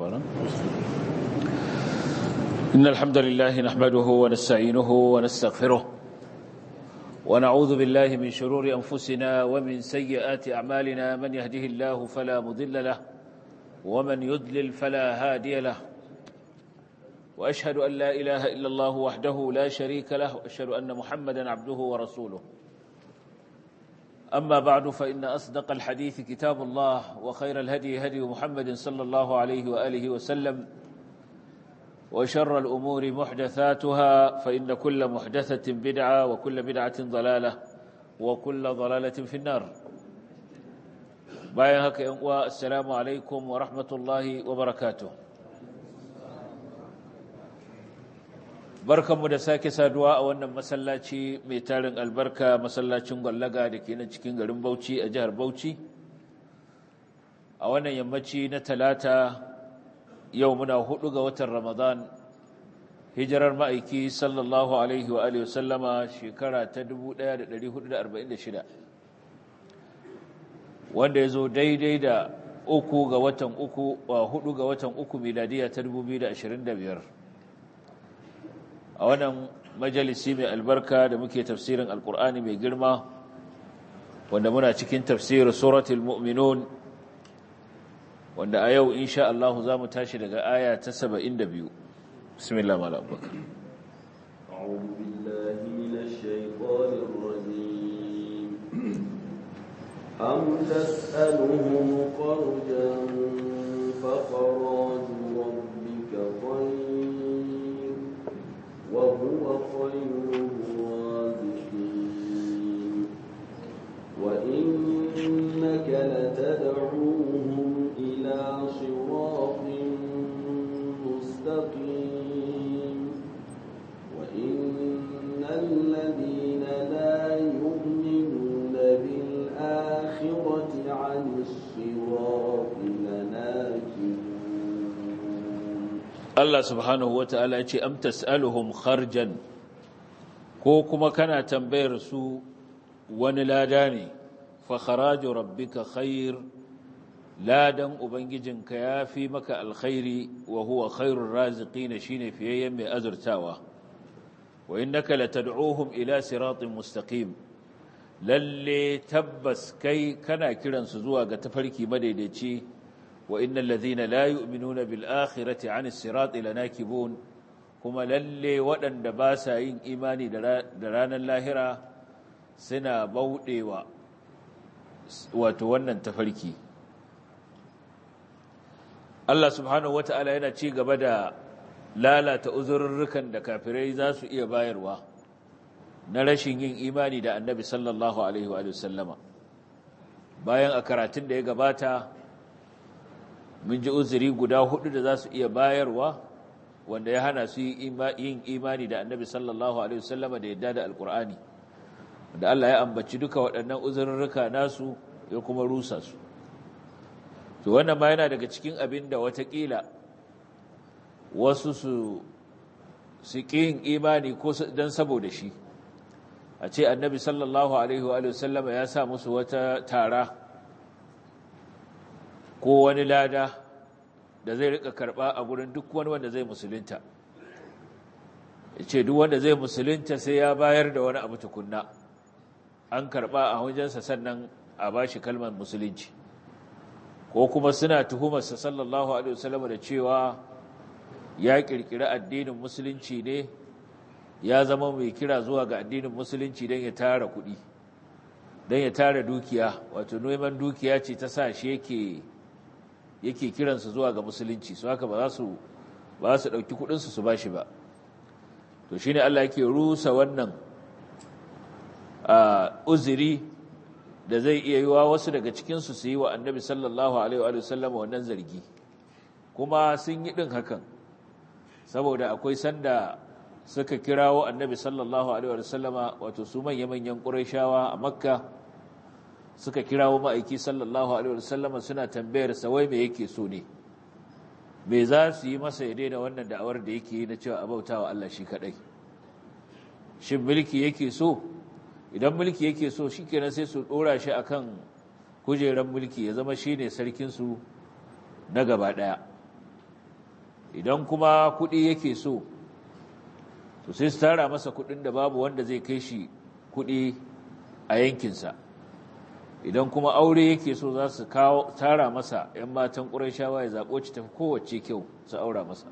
فارا إن الحمد لله نحمده ونستعينه ونستغفره ونعوذ بالله من شرور أنفسنا ومن سيئات أعمالنا من يهده الله فلا مضل له ومن يضلل فلا هادي له وأشهد أن لا إله إلا الله وحده لا شريك له وأشهد أن محمدا عبده ورسوله أما بعد فإن أصدق الحديث كتاب الله وخير الهدي هدي محمد صلى الله عليه وآله وسلم وشر الأمور محدثاتها فإن كل محدثة بدعة وكل بدعة ضلالة وكل ضلالة في النار بايهك السلام عليكم ورحمة الله وبركاته barkanmu da sake saduwa a wannan masallaci mai tarin albarka masallacin gwallaga da ke nan cikin garin Bauchi a jihar Bauchi a wannan yammaci na talata yau muna hudu ga watan Ramadan hijirar ma'aiki sallallahu alaihi wa alihi wasallama shekara ta 1446 wanda ya zo daidai da uku ga watan uku wa hudu ga watan uku miladiya ta 2025 a wannan majalisi mai albarka da muke tafsirin alkur'ani mai girma wanda muna cikin tafsirin suratul mu'minun wanda a yau insha Allah za mu tashi daga aya ta 72 bismillah mala abubakar أعوذ بالله من الشيطان الرجيم أم تسألهم قرجا فخراج ربك خير وهو خير الرازقين وإنك لتدعوهم إلى صراط مستقيم وإن الذين لا يؤمنون بالآخرة عن الصراط لناكبون Allah subhanahu wata'ala ya ce am tas'aluhum kharjan ko kuma kana tambayar su wani lada ne fa kharaju rabbika khair ladan ubangijinka yafi maka alkhairi wa huwa khairur raziqin shine fiyayyen mai azurtawa wa innaka latad'uhum ila siratin mustaqim lalle tabbas kai kana kiransu zuwa ga tafarki madaidaici wa innal ladhina la yu'minuna bil akhirati 'anis sirati lanakibun kuma lalle waɗanda ba sa yin imani da ranar lahira suna bauɗewa wato wannan tafarki Allah subhanahu wata'ala yana ci gaba da lalata uzurrukan da kafirai za su iya bayarwa na rashin yin imani da annabi sallallahu alaihi wa sallama bayan a karatun da ya gabata mun ji uzuri guda hudu da za su iya bayarwa wanda ya hana su yin imani da annabi sallallahu alaihi wasallama da yadda da alkur'ani wanda Allah ya ambaci duka waɗannan uzurruka nasu ya kuma rusa su to wannan ma yana daga cikin abin da watakila wasu su su yin imani ko don saboda shi a ce annabi sallallahu alaihi wasallama ya sa musu wata tara ko wani lada da zai rika karba a gurin duk wani wanda zai musulunta ya ce duk wanda zai musulunta sai ya bayar da wani abu tukunna an karba a hujjansa sannan a ba shi kalmar musulunci ko kuma suna tuhumarsa sallallahu alaihi wasallam da cewa ya kirkiri addinin musulunci ne ya zama mai kira zuwa ga addinin musulunci don ya tara kuɗi don ya tara dukiya wato neman dukiya ce ta sa shi yake yake kiransu zuwa ga musulunci su haka ba za su ba su ɗauki kuɗinsu su ba shi ba to shine Allah yake rusa wannan uzuri da zai iya yi wa wasu daga cikinsu su yi wa annabi sallallahu alaihi wa sallam wannan zargi kuma sun yi ɗin hakan saboda akwai sanda suka kirawo annabi sallallahu alaihi wa sallama wato su manya-manyan ƙurayshawa a makka suka kirawo ma'aiki sallallahu alaihi wasallama suna tambayar sa wai me yake so ne me za su yi masa ya daina wannan da'awar da yake yi na cewa abautawa Allah shi kadai shin mulki yake so idan mulki yake so shikenan sai su dora shi akan kujeran mulki ya zama shine sarkin su na gaba daya idan kuma kuɗi yake so to sai su tara masa kuɗin da babu wanda zai kai shi kuɗi a yankinsa idan kuma aure yake so za su kawo tara masa 'yan matan ƙurashawa ya zaɓo ci tafi kowace kyau su aura masa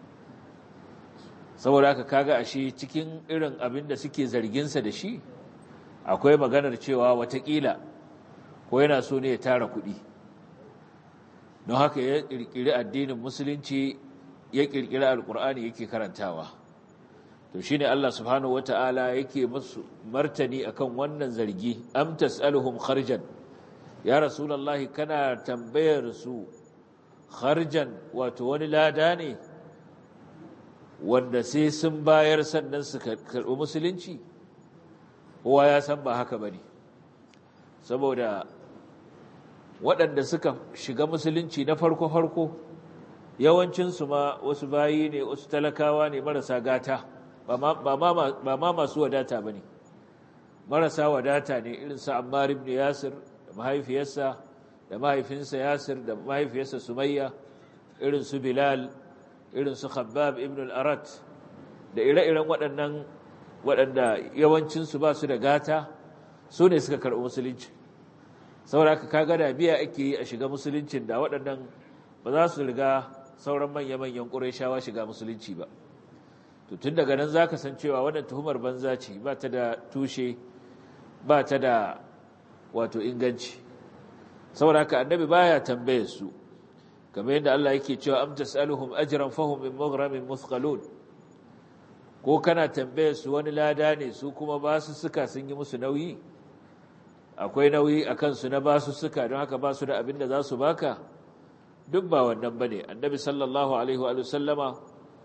saboda haka kaga ashe cikin irin abin da suke zarginsa da shi akwai maganar cewa watakila ko yana so ne ya tara kuɗi don haka ya ƙirƙiri addinin musulunci ya ƙirƙiri alƙur'ani yake karantawa to shine Allah subhanahu wata'ala yake musu martani akan wannan zargi am tas'aluhum kharjan ya rasulullahi kana tambayar su kharjan wato wani lada ne wanda sai sun bayar sannan su karɓi musulunci kowa ya san ba haka bane saboda waɗanda suka shiga musulunci na farko-farko yawancinsu ma wasu bayi ne wasu talakawa ne marasa gata ba ma masu wadata ba ne marasa wadata ne irinsa ammar ibn yasir da mahaifiyarsa da mahaifinsa yasir da mahaifiyarsa sumayya irinsu bilal irinsu khabbab ibn al-arat da ire-iren waɗannan waɗanda yawancinsu ba su da gata su ne suka karɓi musulunci saboda ka kaga da biya ake yi a shiga musuluncin da waɗannan ba za su riga sauran manya-manyan ƙurayshawa shiga musulunci ba to tun daga nan za ka san cewa wannan tuhumar banza ce ba ta da tushe ba ta da wato inganci saboda haka annabi baya tambaye su kamar yadda Allah yake cewa am tasaluhum ajran fahum min maghramin muthqalun ko kana tambaye su wani lada ne su kuma ba su suka sun yi musu nauyi akwai nauyi a kansu na ba su suka don haka ba su da abin da za su baka duk ba wannan ba ne annabi sallallahu alaihi wa sallama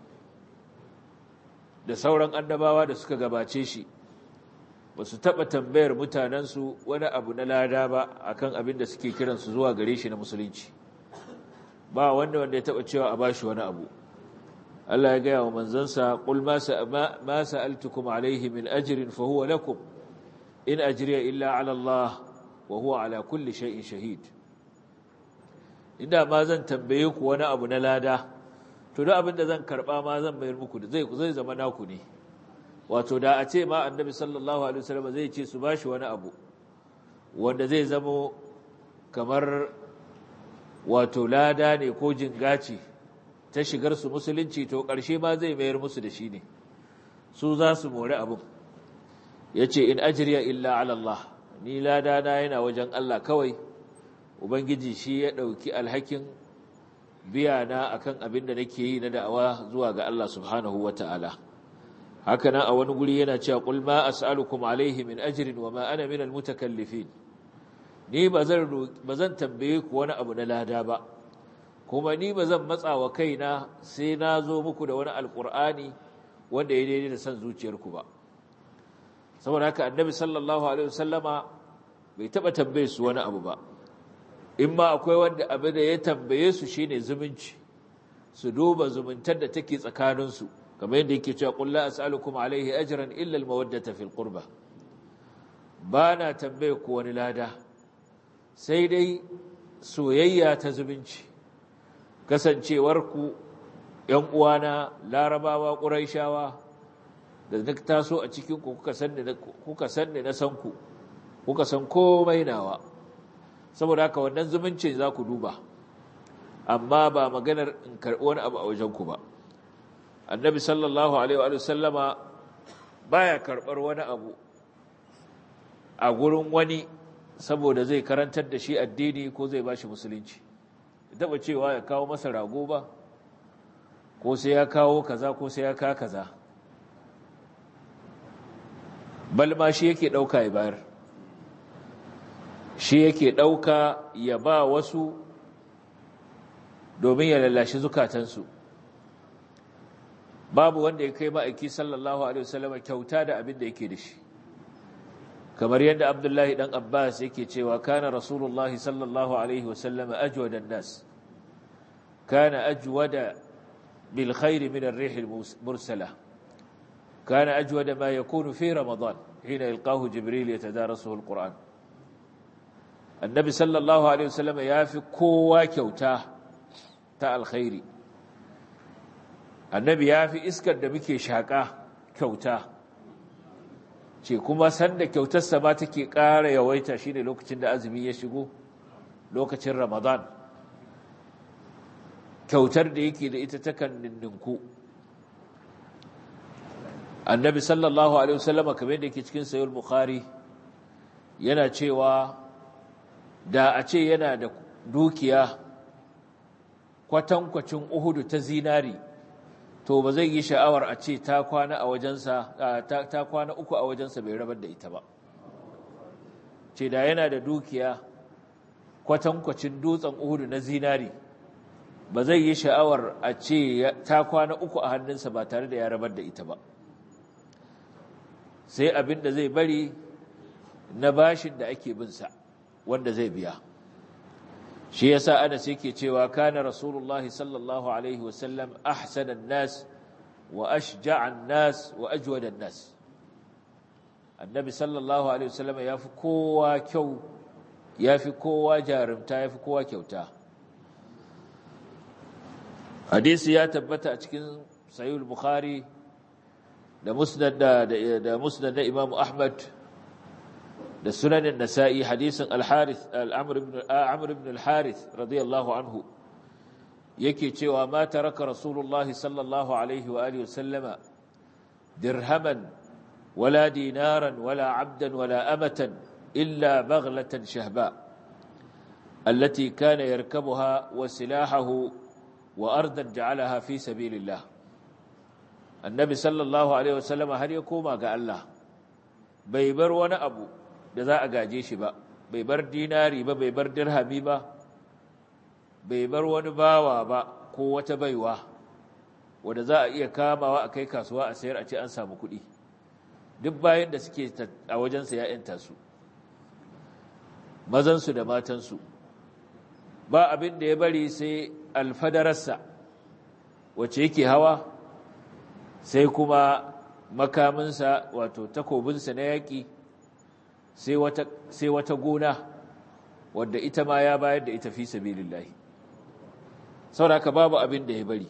da sauran annabawa da suka gabace shi ba su taɓa tambayar mutanensu wani abu na lada ba akan abin da suke kiransu zuwa gare shi na musulunci ba wanda wanda ya taɓa cewa a bashi wani abu Allah ya gaya wa manzansa qul ma sa'altukum alaihi min ajrin fa huwa lakum in ajriya illa ala Allah wa huwa ala kulli shay'in shahid inda ma zan tambaye ku wani abu na lada to da abin da zan karba ma zan bayar muku da zai zai zama naku ne wato da a ce ma annabi sallallahu alaihi wasallam zai ce su bashi wani abu wanda zai zamo kamar wato lada ne ko jingaci ta shigar su musulunci to ƙarshe ma zai mayar musu da shi ne su za su more abin ya ce in ajiriya illa ala Allah ni lada na yana wajen Allah kawai ubangiji shi ya ɗauki alhakin biya na akan abin da nake yi na da'awa zuwa ga Allah subhanahu wa ta'ala haka nan a wani guri yana cewa qul ma as'alukum alaihi min ajrin wa ma ana min almutakallifin ni bazan bazan tambaye ku wani abu na lada ba kuma ni bazan matsa wa kaina sai na zo muku da wani alqur'ani wanda ya daidai da san zuciyarku ba saboda haka annabi sallallahu alaihi wasallama bai taba tambaye su wani abu ba in ma akwai wanda abin da ya tambaye su shine zumunci su duba zumuntar da take tsakanin su kamar yadda yake cewa qul la as'alukum alaihi ajran illa almawaddata fil qurba bana tambaye ku wani lada sai dai soyayya ta zumunci kasancewar ku ƴan uwana larabawa quraishawa da na taso a cikin ku kuka san kuka san na san ku kuka san komai nawa saboda haka wannan zumuncin za ku duba amma ba maganar in karɓi wani abu a wajen ku ba annabi sallallahu alaihi wa sallama baya karɓar wani abu a gurin wani saboda zai karantar da shi addini ko zai bashi musulunci taba cewa ya kawo masa rago ba ko sai ya kawo kaza ko sai ya ka kaza bal ma shi yake ɗauka ya bayar shi yake ɗauka ya ba wasu domin ya lallashi zukatansu babu wanda ya kai ma'aiki sallallahu alaihi wasallam kyauta da abin da yake da shi kamar yadda abdullahi dan abbas yake cewa kana rasulullahi sallallahu alaihi wasallam ajwadan nas kana ajwada bil khair min ar-rih al-mursala kana ajwada ma yakunu fi ramadan hina yalqahu jibril yatadarasuhu al-quran annabi sallallahu alaihi wasallam yafi kowa kyauta ta alkhairi annabi ya fi iskar da muke shaƙa kyauta ce kuma sanda kyautarsa ma take ƙara yawaita shi ne lokacin da azumi ya shigo lokacin ramadan kyautar da yake da ita takan ninku annabi sallallahu alaihi wasallama kamar yadda yake cikin sayul bukhari yana cewa da a ce yana da dukiya kwatankwacin uhudu ta zinari to ba zai yi sha'awar a ce ta kwana a wajensa ta kwana uku a wajensa bai rabar da ita ba ce da yana da dukiya kwatankwacin dutsen uhudu na zinari ba zai yi sha'awar a ce ta kwana uku a hannunsa ba tare da ya rabar da ita ba sai abin da zai bari na bashin da ake binsa wanda zai biya shi yasa Anas yake cewa kana Rasulullah sallallahu alaihi wasallam ahsanan nas wa ashja'an nas wa ajwadan nas Annabi sallallahu alaihi wasallam yafi kowa kyau yafi kowa jarumta yafi kowa kyauta hadisi ya tabbata a cikin sahih bukhari da musnad da da musnad da Imam Ahmad da sunanin nasa'i hadisin al-harith al-amr ibn amr ibn al-harith radiyallahu anhu yake cewa ma taraka rasulullahi sallallahu alaihi wa alihi wasallama dirhaman wala dinaran wala abdan wala amatan illa baghlatan shahba allati kana yarkabuha wa silahahu wa ardan ja'alaha fi sabilillah annabi sallallahu alaihi wasallama har ya koma ga Allah bai bar wani abu da za a gaje shi ba bai bar dinari ba bai bar dirhami ba bai bar wani bawa ba ko wata baiwa wanda za a iya kamawa a kai kasuwa a sayar a ce an samu kuɗi duk bayan da suke a wajensa ya ‘yanta su mazansu da matansu ba abin da ya bari sai alfadararsa wacce yake hawa sai kuma makaminsa wato takobinsa na yaƙi sai wata gona wadda ita ma ya bayar da ita fi sabilillahi sauraka babu abin da ya bari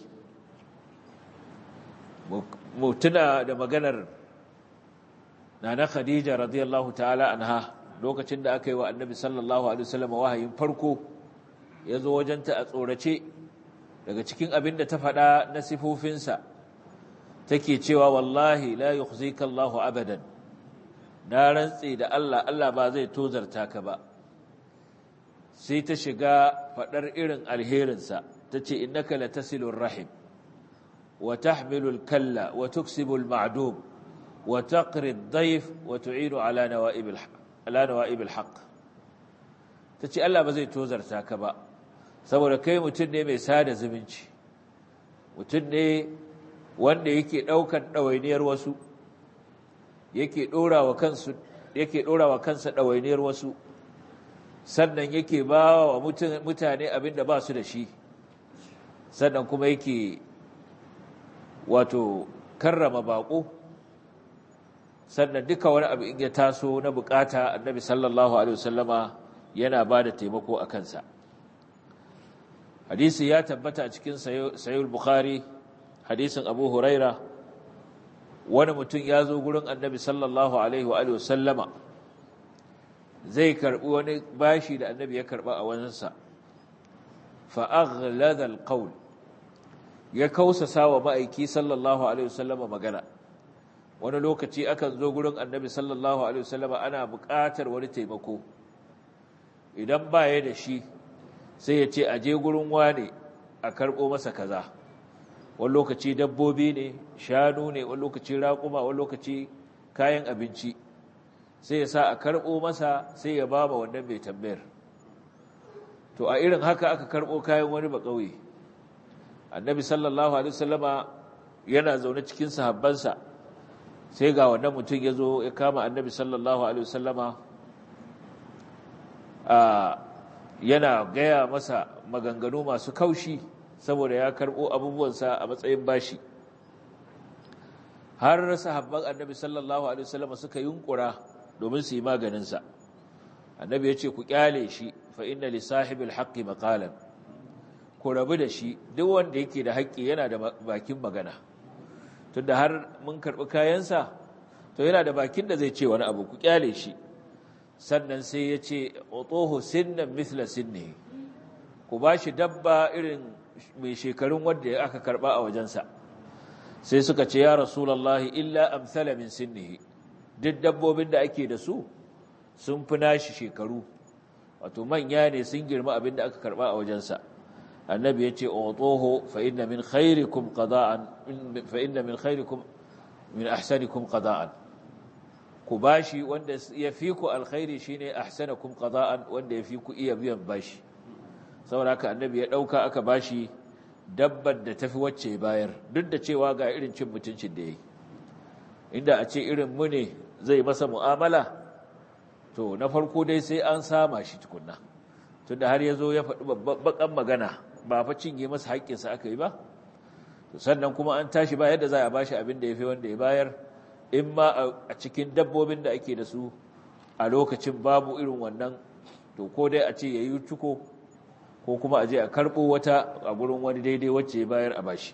mutuna da maganar nana khadija radiyallahu ta'ala anha lokacin da aka yi wa annabi sallallahu alaihi wasallam wahayin farko ya zo wajenta a tsorace daga cikin abin da ta faɗa na sifofinsa take cewa wallahi la yukhzika Allahu abadan na rantse da Allah Allah ba zai tozarta ka ba sai ta shiga faɗar irin alherinsa ta ce innaka latasilur rahim wa tahmilul kalla wa tuksibul ma'dum wa taqri ad-dayf wa tu'inu ala nawa'ibil ala nawa'ibil haqq tace Allah ba zai tozarta ka ba saboda kai mutum ne mai sada zumunci mutum ne wanda yake daukan dawainiyar wasu yake ɗorawa kansu yake ɗorawa kansa ɗawainiyar wasu sannan yake ba wa mutane abin da ba su da shi sannan kuma yake wato karrama baƙo sannan duka wani abu in ya taso na bukata annabi sallallahu alaihi wasallama yana ba da taimako a kansa hadisi ya tabbata a cikin sayul bukhari hadisin abu huraira wani mutum ya zo gurin annabi sallallahu alaihi wa sallama zai karbi wani bashi da annabi ya karba a wajensa fa aghlada alqawl ya kausasa wa ma'aiki sallallahu alaihi wa sallama magana wani lokaci akan zo gurin annabi sallallahu alaihi wa sallama ana buƙatar wani taimako idan ba ya da shi sai ya ce aje gurin wane a karɓo masa kaza wani lokaci dabbobi ne shanu ne wani lokaci raƙuma wani lokaci kayan abinci sai ya sa a karɓo masa sai ya ba ma wannan mai tambayar to a irin haka aka karɓo kayan wani ba ƙauye annabi sallallahu alaihi wasallama yana zaune cikin sahabbansa sai ga wannan mutum ya zo ya kama annabi sallallahu alaihi wasallama yana gaya masa maganganu masu kaushi saboda ya karɓo abubuwansa a matsayin bashi har sahabban annabi sallallahu alaihi wasallam suka yunkura domin su yi maganinsa annabi ya ce ku kyale shi fa inna li sahibil haqqi maqalan ku rabu da shi duk wanda yake da haƙƙi yana da bakin magana tunda har mun karɓi kayansa to yana da bakin da zai ce wani abu ku kyale shi sannan sai ya ce otoho sinnan mithla sinnihi ku ba shi dabba irin mai shekarun wanda aka karɓa a wajensa sai suka ce ya rasulallahi illa amsala min sinnihi duk dabbobin da ake da su sun fi nashi shekaru wato manya ne sun girma abin da aka karɓa a wajensa annabi ya ce otoho fa inna min khairikum qada'an fa inna min khairikum min ahsanikum qada'an ku bashi wanda ya fi ku alkhairi shine ahsanakum qada'an wanda ya fi ku iya biyan bashi saboda haka annabi ya dauka aka bashi dabbar da tafi wacce bayar duk da cewa ga irin cin mutuncin da yayi inda a ce irin mu ne zai masa mu'amala to na farko dai sai an sama shi tukunna tunda har yazo ya faɗi babban magana ba fa cinye masa haƙƙinsa aka yi ba to sannan kuma an tashi ba yadda za a bashi abin da ya fi wanda ya bayar in ma a cikin dabbobin da ake da su a lokacin babu irin wannan to ko dai a ce ya yi cuko ko kuma a je a karɓo wata a gurin wani daidai wacce ya bayar a bashi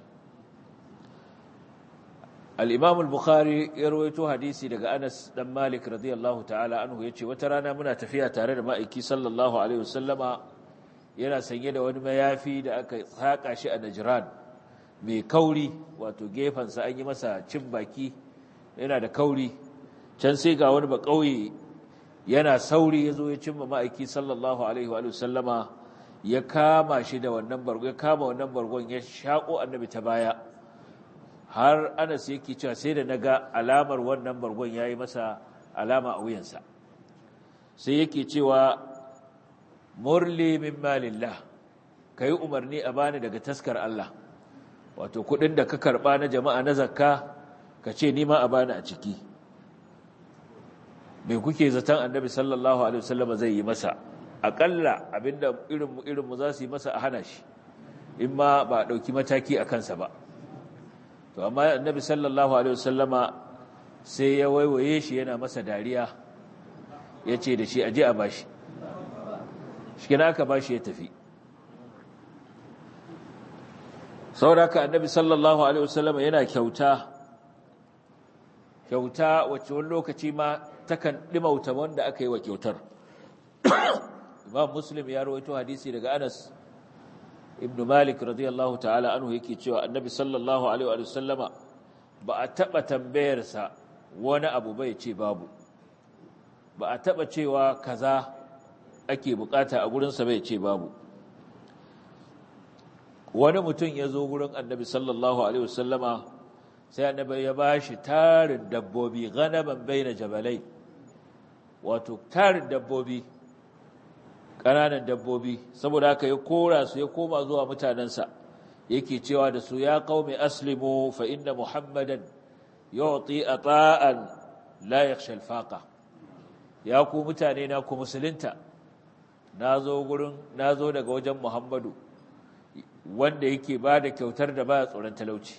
al'imam al-bukhari ya rawaito hadisi daga anas dan malik radiyallahu ta'ala anhu ya ce wata rana muna tafiya tare da ma'aiki sallallahu alaihi wasallama yana sanye da wani mayafi da aka saƙa shi a najiran mai kauri wato gefensa an yi masa cin baki yana da kauri can sai ga wani ba ƙauye yana sauri ya zo ya cimma ma'aiki sallallahu alaihi wa sallama ya kama shi da wannan bargon ya kama wannan bargon ya shaƙo annabi ta baya har anas yake cewa sai da na ga alamar wannan bargon ya yi masa alama a wuyansa sai yake cewa murli min malillah ka yi umarni a bani daga taskar Allah wato kudin da ka karba na jama'a na zakka ka ce nima a bani a ciki me kuke zaton annabi sallallahu alaihi wasallam zai yi masa akalla abinda irin mu irin mu za su yi masa a hana shi in ma ba dauki mataki a kansa ba to amma annabi sallallahu alaihi wasallama sai ya waiwaye shi yana masa dariya yace da shi aje a bashi shi aka bashi ya tafi sauraka annabi sallallahu alaihi wasallam yana kyauta kyauta wacce wani lokaci ma takan dimauta wanda aka yi wa kyautar imam muslim ya rawaito hadisi daga anas ibn malik radiyallahu ta'ala anhu yake cewa annabi sallallahu alaihi wasallama ba a taba tambayarsa wani abu bai ce babu ba a taba cewa kaza ake bukata a gurinsa bai ce babu wani mutum ya zo gurin annabi sallallahu alaihi wasallama sai annabi ya ba shi tarin dabbobi ganaban baina jabalai wato tarin dabbobi ƙananan dabbobi saboda haka ya kora su ya koma zuwa mutanensa yake cewa da su ya qaumi aslimu fa inna muhammadan yu'ti ata'an la yakhsha al-faqa ya ku mutane na ku musulunta nazo gurin nazo daga wajen muhammadu wanda yake ba da kyautar da ba tsoron talauci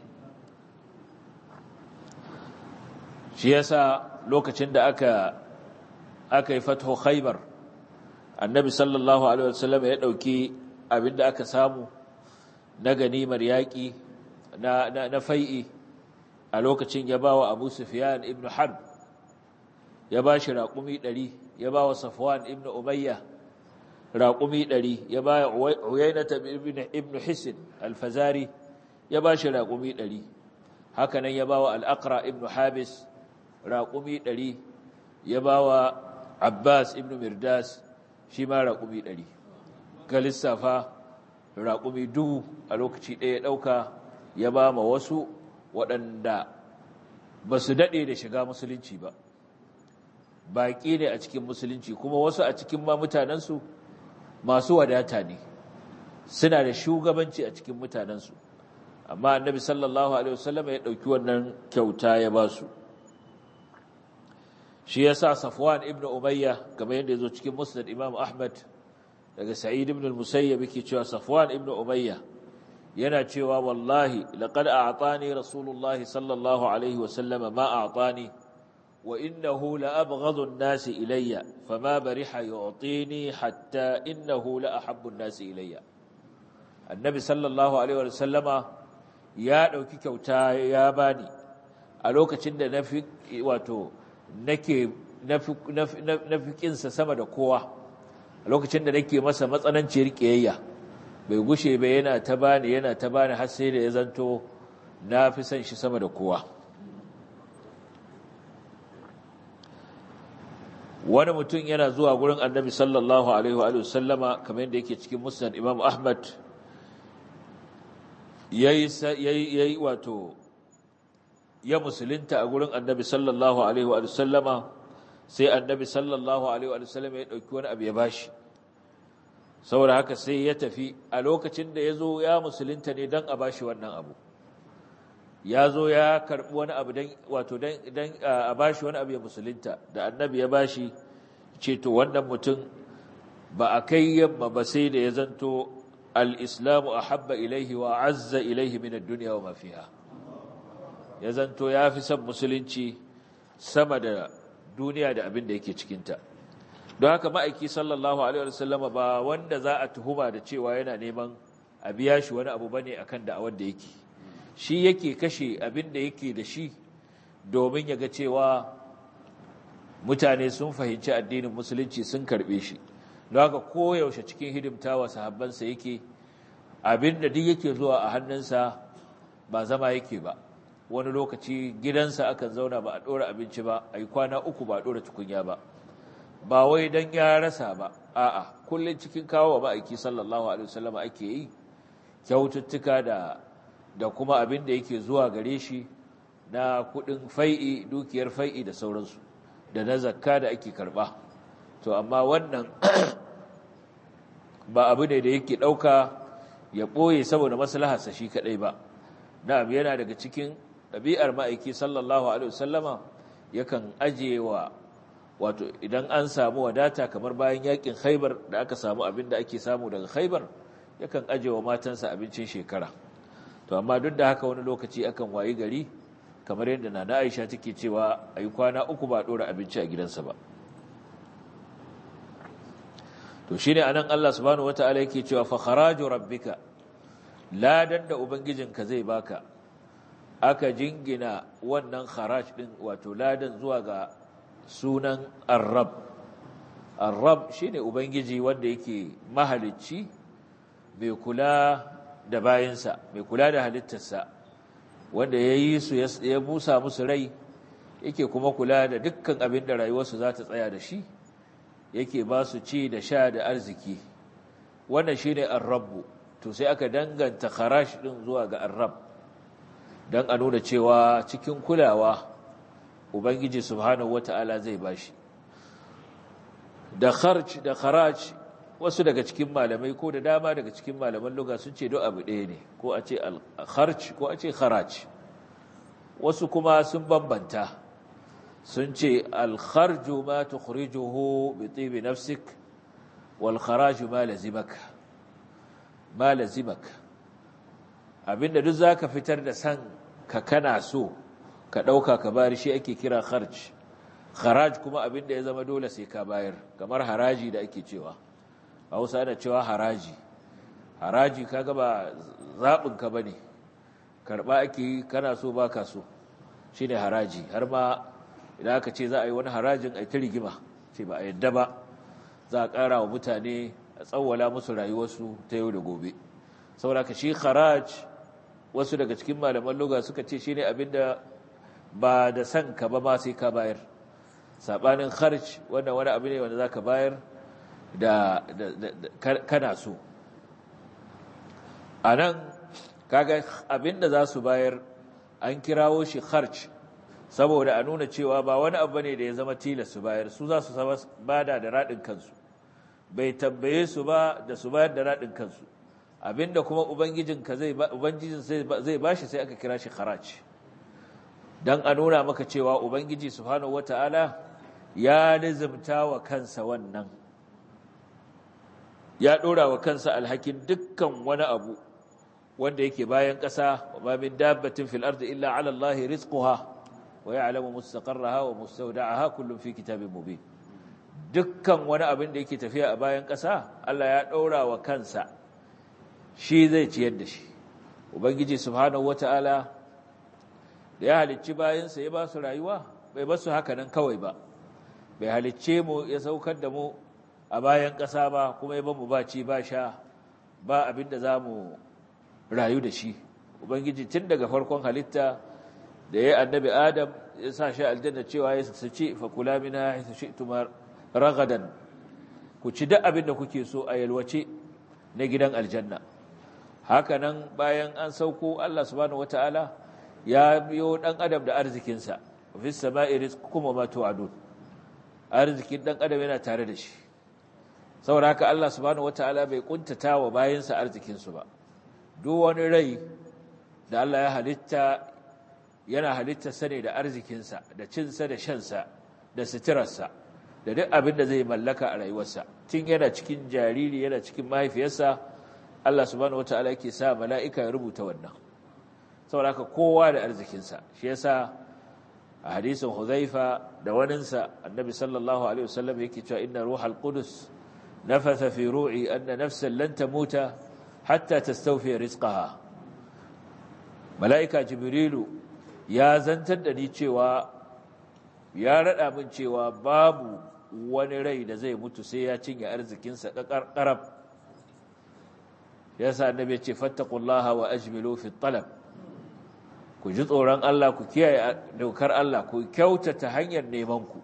shi yasa lokacin da aka aka yi fatho khaybar annabi sallallahu alaihi wasallam ya dauki abinda aka samu na ganimar yaki na na, na fai'i a lokacin ya bawa Abu Sufyan ibn Harb ya bashi raqumi 100 ya bawa Safwan ibn Umayya raqumi 100 ya ba Uyaynah ibn ibn Hisn al-Fazari ya bashi raqumi 100 haka nan ya bawa al-Aqra ibn Habis raqumi 100 ya bawa Abbas ibn Mirdas shi ma raƙumi ɗari ga lissafa raƙumi dubu a lokaci ɗaya ɗauka ya ba ma wasu waɗanda ba su daɗe da shiga musulunci ba baƙi ne a cikin musulunci kuma wasu a cikin ma mutanensu masu wadata ne suna da shugabanci a cikin mutanensu amma annabi sallallahu alaihi wasallam ya ɗauki wannan kyauta ya ba su shi ya sa safwan ibn umayya kamar yadda ya zo cikin musnad imam ahmad daga sa'id ibn al-musayyab yake cewa safwan ibn umayya yana cewa wallahi laqad a'tani rasulullahi sallallahu alaihi wa sallam ma a'tani wa innahu la abghadhu an-nas ilayya fama bariha yu'tini hatta innahu la ahabbu an-nas ilayya annabi sallallahu alaihi wa sallama ya ɗauki kyauta ya bani a lokacin da na fi wato nake na fi ƙinsa sama da kowa a lokacin da nake masa matsananciyar ƙiyayya bai gushe bai yana ta bani yana ta bani har sai da ya zanto na fi son shi sama da kowa wani mutum yana zuwa gurin annabi sallallahu alaihi wa sallama kamar yadda yake cikin musnad imam ahmad yayi wato ya musulunta a gurin annabi sallallahu alaihi wa sallama sai annabi sallallahu alaihi wa sallama ya dauki wani abu ya bashi saboda haka sai ya tafi a lokacin da ya zo ya musulunta ne don a bashi wannan abu ya zo ya karɓi wani abu don wato don a bashi wani abu ya musulunta da annabi ya bashi ce to wannan mutum ba a kai yamma ba sai da ya zanto al-islamu ahabba ilaihi wa azza ilaihi min ad-dunya wa ma fiha ya zanto ya fi son musulunci sama da duniya da abin da yake cikinta don haka ma'aiki sallallahu alaihi wasallam ba wanda za a tuhuma da cewa yana neman a biya shi wani abu bane akan da'awar da yake shi yake kashe abin da yake da shi domin ya ga cewa mutane sun fahimci addinin musulunci sun karbe shi don haka koyaushe cikin hidimtawa sahabbansa yake abin da duk yake zuwa a hannunsa ba zama yake ba wani lokaci gidansa akan zauna ba a ɗora abinci ba a yi kwana uku ba a ɗora tukunya ba ba wai don ya rasa ba a'a kullum cikin kawo wa ma'aiki sallallahu alaihi wasallam ake yi kyaututtuka da da kuma abin da yake zuwa gare shi na kudin fai'i dukiyar fai'i da sauransu da na zakka da ake karba to amma wannan ba abu ne da yake ɗauka ya ɓoye saboda maslaharsa shi kaɗai ba na'am yana daga cikin ɗabi'ar ma'aiki sallallahu alaihi wasallama yakan ajiye wa wato idan an samu wadata kamar bayan yakin khaibar da aka samu abin da ake samu daga khaibar yakan ajiye wa matansa abincin shekara to amma duk da haka wani lokaci akan wayi gari kamar yadda nana Aisha take cewa ayi kwana uku ba dora abinci a gidansa ba to shine anan Allah subhanahu wataala yake cewa fa kharaju rabbika ladan da ubangijinka zai baka aka jingina wannan kharaj din wato ladan zuwa ga sunan arrab arrab shine ubangiji wanda yake mahalicci mai kula da bayansa mai kula da halittarsa wanda ya yi su ya busa musu rai yake kuma kula da dukkan abin da rayuwarsu za ta tsaya da shi yake ba su ci da sha da arziki wannan shine arrabu to sai aka danganta kharash din zuwa ga arrab don a nuna cewa cikin kulawa ubangiji subhanahu wata'ala zai bashi da kharj da kharaj wasu daga cikin malamai ko da dama daga cikin malaman lugha sun ce do abu ɗaya ne ko a ce al-kharj ko a ce kharaj wasu kuma sun bambanta sun ce al-kharju ma tukhrijuhu bi tibi nafsik wal kharaju ma lazimak ma lazimak abinda duk zaka fitar da san ka kana so ka ɗauka ka bayar shi ake kira kharj kharaj kuma abinda ya zama dole sai ka bayar kamar haraji da ake cewa hausa ana cewa haraji haraji kaga ba zaɓinka ba ne karɓa ake yi kana so ba ka so shi ne haraji har ma idan aka ce za a yi wani harajin a ta rigima ce ba a yadda ba za a ƙara wa mutane a tsawwala musu rayuwarsu ta yau da gobe saboda ka shi haraj wasu daga cikin malaman loga suka ce shi ne abinda ba da san ka ba ma sai ka bayar saɓanin kharj wannan wani abu ne wanda za ka bayar da kana so a nan kaga abinda za su bayar an kirawo shi kharj saboda a nuna cewa ba wani abu ne da ya zama tilas su bayar su za su bada da raɗin kansu bai tambaye su ba da su bayar da raɗin kansu abinda kuma ubangijinka zai ubangijin zai bashi sai aka kira shi kharaj dan a nuna maka cewa ubangiji subhanahu wataala ya nizumta wa kansa wannan ya ɗora wa kansa alhakin dukkan wani abu wanda yake bayan ƙasa wa min dabbatin fil ardi illa ala Allah rizquha wa ya'lamu mustaqarraha wa mustawda'aha kullun fi kitabin mubin dukkan wani abin da yake tafiya a bayan ƙasa Allah ya ɗora wa kansa shi zai ciyar da shi ubangiji subhanahu wata'ala da ya halicci bayansa ya ba su rayuwa bai ba su haka nan kawai ba bai halicce mu ya saukar da mu a bayan ƙasa ba kuma ya ba mu ba ci ba sha ba abin da za mu rayu da shi ubangiji tun daga farkon halitta da ya annabi adam ya sa shi aljanna cewa ya su ci fa kula mina ya su ci tumar ragadan ku ci duk abin da kuke so a yalwace na gidan aljanna haka nan bayan an sauko Allah subhanahu wataala ya biyo dan adam da arzikinsa fi sama'i rizqukum wa ma tu'adun arzikin dan adam yana tare da shi saboda haka Allah subhanahu wataala bai kuntata wa bayinsa arzikin su ba duk wani rai da Allah ya halitta yana halitta sane da arzikinsa da cinsa da shansa da suturarsa da duk abin da zai mallaka a rayuwarsa tun yana cikin jariri yana cikin mahaifiyarsa Allah subhanahu wataala yake sa mala'ika ya rubuta wannan saboda haka kowa da arzikinsa shi yasa a hadisin Huzaifa da waninsa annabi sallallahu alaihi wasallam yake cewa inna ruhal qudus nafatha fi ru'i anna nafsan lan tamuta hatta tastawfi rizqaha mala'ika jibrilu ya zantar da ni cewa ya rada min cewa babu wani rai da zai mutu sai ya cinye arzikinsa ƙarƙarab ya sa annabi ya ce fattaqullaha wa ajmilu fi talab ku ji tsoron Allah ku kiyaye daukar Allah ku kyautata hanyar neman ku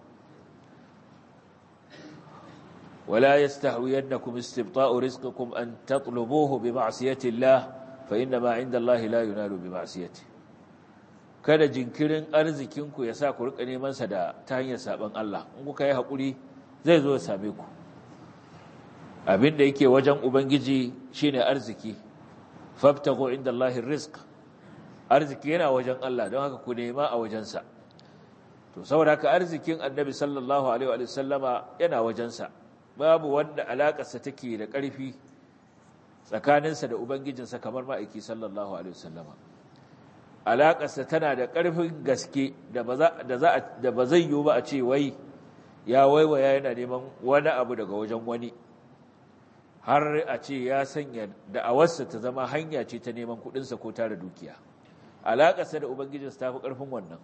wala yastahwiyannakum istibta'u rizqikum an tatlubuhu bi ma'siyati Allah fa inna ma 'inda Allah la yunalu bi ma'siyati kada jinkirin arzikin ku ya sa ku rika neman sa da ta hanyar saban Allah in kuka yi hakuri zai zo ya same ku abin da yake wajen ubangiji shine arziki fabtagu inda Allahi rizq arziki yana wajen Allah don haka ku nema a wajensa to saboda haka arzikin annabi sallallahu alaihi wa sallama yana wajensa babu wanda alakarsa take da ƙarfi tsakaninsa da ubangijinsa kamar ma'aiki sallallahu alaihi wa sallama alakarsa tana da ƙarfin gaske da ba zai yiwu ba a ce wai ya waiwaya yana neman wani abu daga wajen wani har a ce ya sanya da'awarsa ta zama hanya ce ta neman kudinsa ko tara dukiya alaƙarsa da ubangijinsa ta fi ƙarfin wannan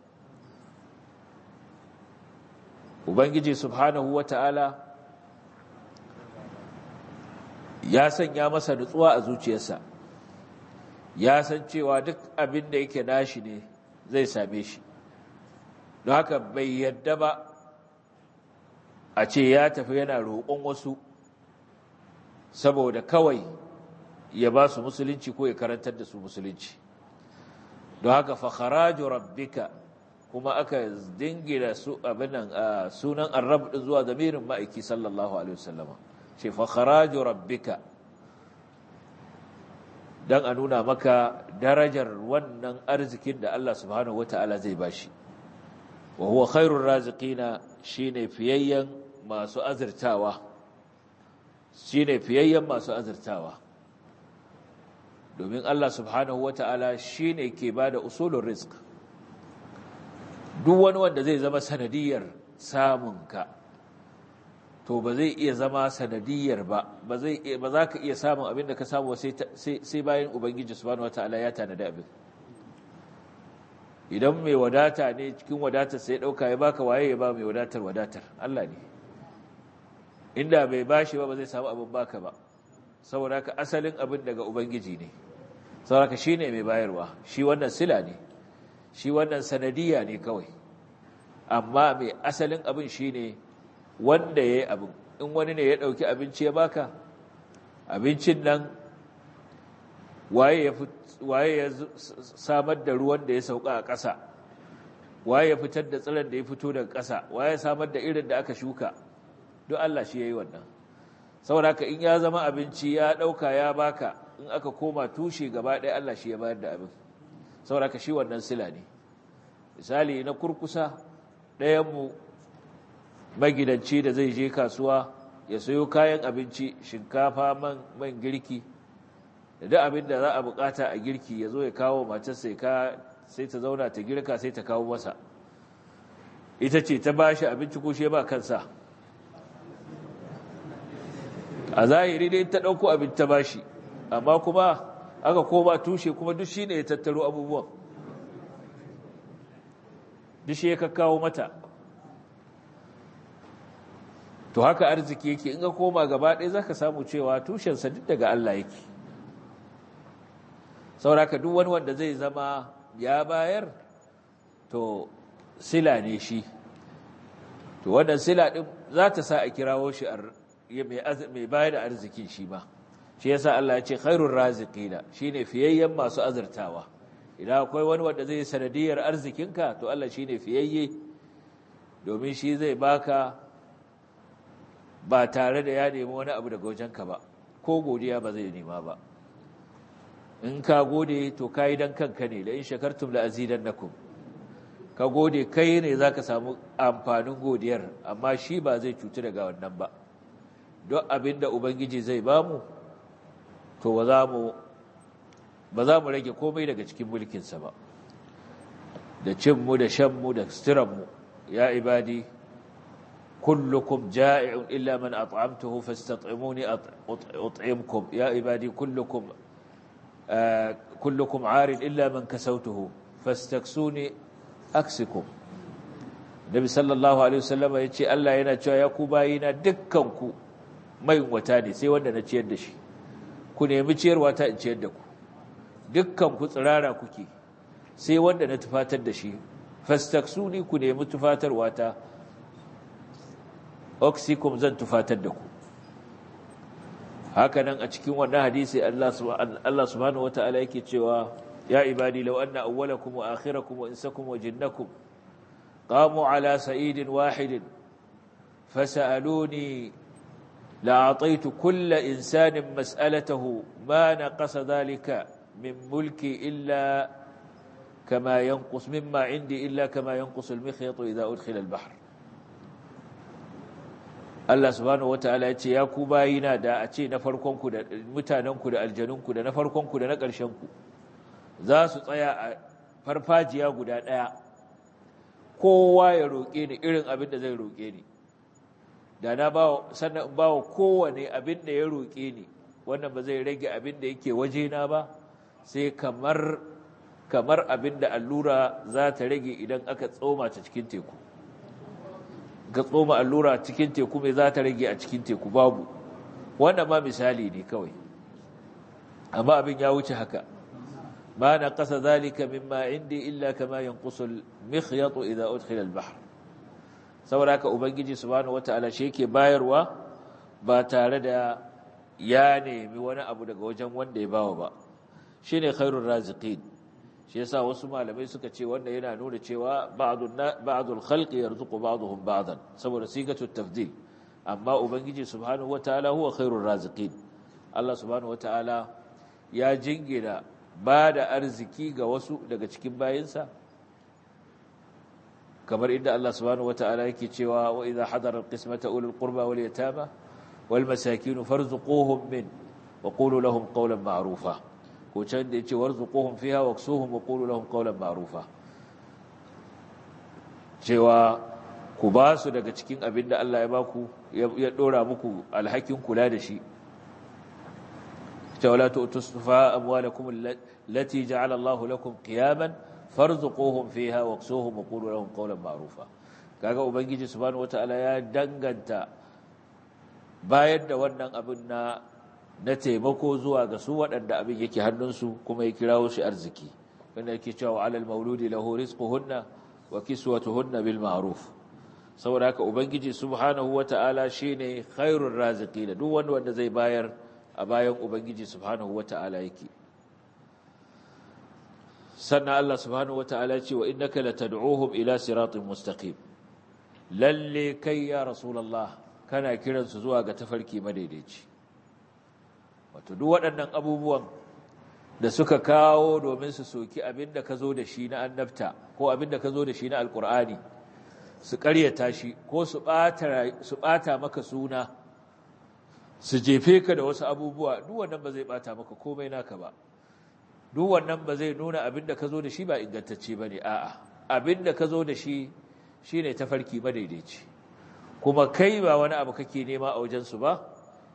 ubangiji subhanahu wa ta'ala ya sanya masa nutsuwa a zuciyarsa ya san cewa duk abin da yake nashi ne zai same shi don haka bai yadda ba a ce ya tafi yana roƙon wasu saboda kawai ya ba su musulunci ko ya karantar da su musulunci don haka fakharaju rabbika kuma aka dingina su abinan sunan arab din zuwa zamirin ma'aiki sallallahu alaihi wasallama ce fakharaju rabbika dan a nuna maka darajar wannan arzikin da Allah subhanahu wataala zai bashi wa huwa khairur raziqina shine fiyayyen masu azurtawa shi ne fiyayyen masu azurtawa domin Allah subhanahu wa ta'ala shi ne ke ba da usulun risk duk wani wanda zai zama sanadiyar samunka to ba zai iya zama sanadiyar ba ba za ka iya samun abin da ka samu sai bayan ubangiji subhanahu wa ta'ala ya tanada abin idan mai wadata ne cikin wadatar sai ɗauka ya baka waye ya ba mai wadatar wadatar Allah ne inda bai bashi ba ba zai samu abin baka ba saboda haka asalin abin daga ubangiji ne saboda haka shine mai bayarwa shi wannan sila ne shi wannan sanadiyya ne kawai amma mai asalin abin shine wanda yayi abin in wani ne ya dauki abinci ya baka abincin nan waye ya waye ya samar da ruwan da ya sauka a ƙasa waye ya fitar da tsiron da ya fito daga ƙasa waye ya samar da irin da aka shuka duk Allah shi ya yi wannan saboda ka in ya zama abinci ya ɗauka ya baka in aka koma tushe gaba ɗaya Allah shi ya bayar da abin saboda ka shi wannan sila ne misali na kurkusa ɗayanmu magidanci da zai je kasuwa ya sayo kayan abinci shinkafa man girki da duk abin da za a bukata a girki ya zo ya kawo matarsa sai ta zauna ta girka sai ta kawo masa ita ce ta bashi abinci ko shi ba kansa a zahiri dai ta ɗauko abin ta bashi amma kuma aka koma tushe kuma duk shi ne ya tattaro abubuwan duk shi ya kakkawo mata to haka arziki yake in ka koma gaba ɗaya za ka samu cewa tushensa duk daga Allah yake sauraka duk wani wanda zai zama ya bayar to sila ne shi to wannan sila ɗin za ta sa a kirawo shi mai bayar da arzikin shi ba shi yasa Allah ya ce khairur raziqina shine fiyayyen masu azurtawa idan akwai wani wanda zai sanadiyar arzikinka to Allah shine fiyayye domin shi zai baka ba tare da ya nemi wani abu daga wajenka ba ko godiya ba zai nema ba in ka gode to kai dan kanka ne la in shakartum la azidannakum ka gode kai ne zaka samu amfanin godiyar amma shi ba zai cutu daga wannan ba don abinda ubangiji zai bamu to ba za mu ba za mu rage komai daga cikin mulkinsa ba da cinmu da shanmu da suturanmu ya ibadi kullukum ja'i'un illa man at'amtuhu fastat'imuni at'imkum ya ibadi kullukum kullukum 'arin illa man kasawtuhu fastaksuni aksikum Nabi sallallahu alaihi wasallam yace Allah yana cewa ya ku bayina dukkanku mai wata ne sai wanda na ciyar da shi ku nemi ciyarwa ta in ciyar da ku dukkan ku tsirara kuke sai wanda na tufatar da shi fastaksuni ku nemi tufatarwa ta oxycom zan tufatar da ku haka nan a cikin wannan hadisi Allah subhanahu wata'ala yake cewa ya ibadi law anna awwalakum wa akhirakum wa insakum wa jinnakum qamu ala sa'idin wahidin fasaluni لأعطيت كل إنسان مسألته ما نقص ذلك من ملكي إلا كما ينقص مما عندي إلا كما ينقص المخيط إذا أدخل البحر Allah subhanahu wataala ya ce ya ku bayina da a ce na farkonku da mutanenku da aljanunku da na farkonku da na ƙarshenku za su tsaya a farfajiya guda ɗaya kowa ya roƙe ni irin abin da zai roƙe ni da na ba sannan ba wa kowane abin da ya roƙe ni wannan ba zai rage abin da yake wajena ba sai kamar kamar abin da allura za ta rage idan aka tsoma ta cikin teku ga tsoma allura cikin teku mai za ta rage a cikin teku babu wannan ma misali ne kawai amma abin ya wuce haka ma na ƙasa zalika mimma indi illa kama yanqusul mikhyatu idza udkhila al-bahr saboda haka ubangiji subhanahu wataala shi yake bayarwa ba tare da ya nemi wani abu daga wajen wanda ya bawa ba shine khairur raziqin shi yasa wasu malamai suka ce wanda yana nuna cewa ba'dun ba'dul khalqi yarzuqu ba'dhum ba'dan saboda sigatu tafdil amma ubangiji subhanahu wataala huwa khairur raziqin Allah subhanahu wataala ya jingina ba da arziki ga wasu daga cikin bayinsa kamar inda Allah subhanahu wataala yake cewa wa idha hadara alqismata ulul qurba wal yatama wal masakin farzuquhum min wa qulu lahum qawlan ma'rufa ko can da yace warzuquhum fiha waksuhum wa qulu lahum qawlan ma'rufa cewa ku ba su daga cikin abin da Allah ya baku ya dora muku alhakin kula da shi cewa la tu'tusufa amwalakum allati ja'ala Allahu lakum qiyaman farzuquhum fiha waksuhum wa qulu lahum qawlan ma'rufa kaga ubangiji subhanahu wataala ya danganta bayar da wannan abin na na taimako zuwa ga su waɗanda abin yake hannunsu kuma ya kirawo shi arziki wanda yake cewa alal mauludi lahu rizquhunna wa kiswatuhunna bil ma'ruf saboda haka ubangiji subhanahu wata'ala shine khairur raziqin duk wanda wanda zai bayar a bayan ubangiji subhanahu wata'ala yake sannan Allah subhanahu wata'ala ya ce wa innaka latad'uhum ila siratin mustaqim lalle kai ya rasulullah kana kiransu zuwa ga tafarki madaidaici wato duk waɗannan abubuwan da suka kawo domin su soki abin da ka zo da shi na annabta ko abin da ka zo da shi na alkur'ani su ƙaryata shi ko su ɓata maka suna su jefe ka da wasu abubuwa duk wannan ba zai ɓata maka komai naka ba duk wannan ba zai nuna abin da ka zo da shi ba ingantacce ba ne a'a abin da ka zo da shi shi ne tafarki madaidaici kuma kai ba wani abu kake nema a wajensu ba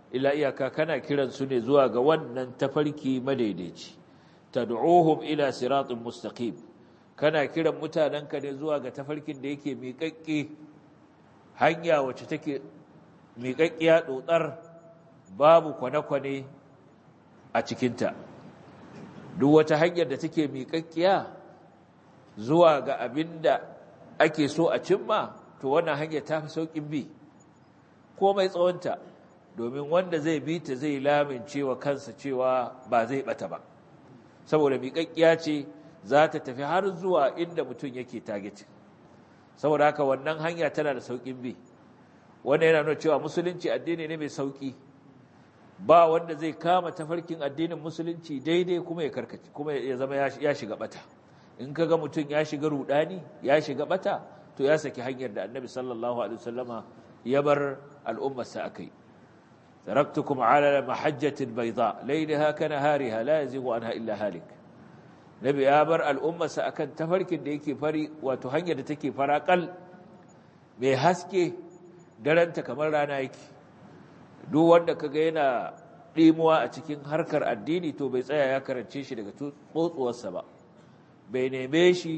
illa iyaka kana kiran su ne zuwa ga wannan tafarki madaidaici tad'uhum ila siratin mustaqim kana kiran mutanenka ne zuwa ga tafarkin da yake miƙaƙƙe hanya wacce take miƙaƙƙiya dotsar babu kwane-kwane a cikinta duk wata hanyar da take miƙaƙƙiya zuwa ga abin da ake so a cimma to wannan hanyar ta fi sauƙin bi komai tsawonta domin wanda zai bi ta zai lamince wa kansa cewa ba zai bata ba saboda miƙaƙƙiya ce za ta tafi har zuwa inda mutum yake target saboda haka wannan hanya tana da sauƙin bi wanda yana nuna cewa musulunci addini ne mai sauƙi ba wanda zai kama tafarkin addinin musulunci daidai kuma ya karkace kuma ya zama ya shiga bata in kaga mutum ya shiga rudani ya shiga bata to ya saki hanyar da annabi sallallahu alaihi wasallama ya bar al'ummarsa akai taraktukum ala mahajjatin bayda laylaha kanahariha la yazigu anha illa halik nabi ya bar al'ummarsa akan tafarkin da yake fari wato hanyar da take farakal mai haske daranta kamar rana yake duk wanda kaga yana ɗimuwa a cikin harkar addini to bai tsaya ya karance shi daga tsotsuwarsa ba bai neme shi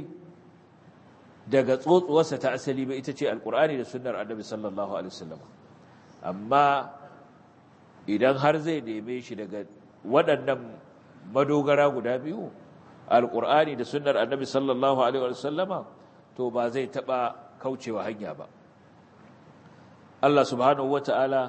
daga tsotsuwarsa ta asali ba ita ce alkur'ani da sunnar annabi sallallahu alaihi wasallam amma idan har zai neme shi daga waɗannan madogara guda biyu alkur'ani da sunnar annabi sallallahu alaihi wasallama to ba zai taɓa kaucewa hanya ba Allah subhanahu wata'ala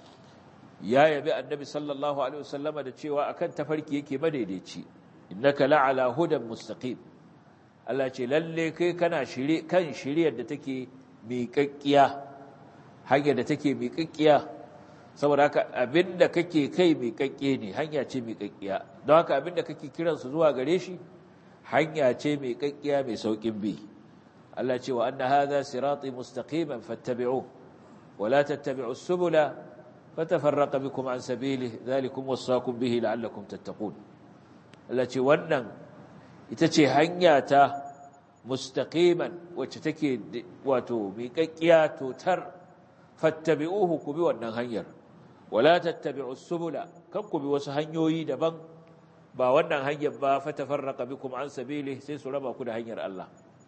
ya yabi annabi sallallahu alaihi wasallama da cewa akan tafarki yake madaidaici innaka la'ala hudan mustaqim Allah ce lalle kai kana shirye kan shiryar da take miƙaƙƙiya hanyar da take miƙaƙƙiya saboda haka abinda kake kai miƙaƙƙe ne hanya ce miƙaƙƙiya don haka abinda kake kiran su zuwa gare shi hanya ce miƙaƙƙiya mai saukin bi Allah ce wa anna hadha sirati mustaqiman fattabi'uhu wa la tattabi'us subula fatafarraqa bikum an sabilihi dhalikum wasaqum bihi la'allakum tattaqun Allah ce wannan ita ce hanya ta mustaqiman wacce take wato miƙaƙƙiya totar fattabi'uhu ku bi wannan hanyar wala tattabi'us subula kan ku bi wasu hanyoyi daban ba wannan hanyar ba fatafarraqa bikum an sabili sai su raba ku da hanyar Allah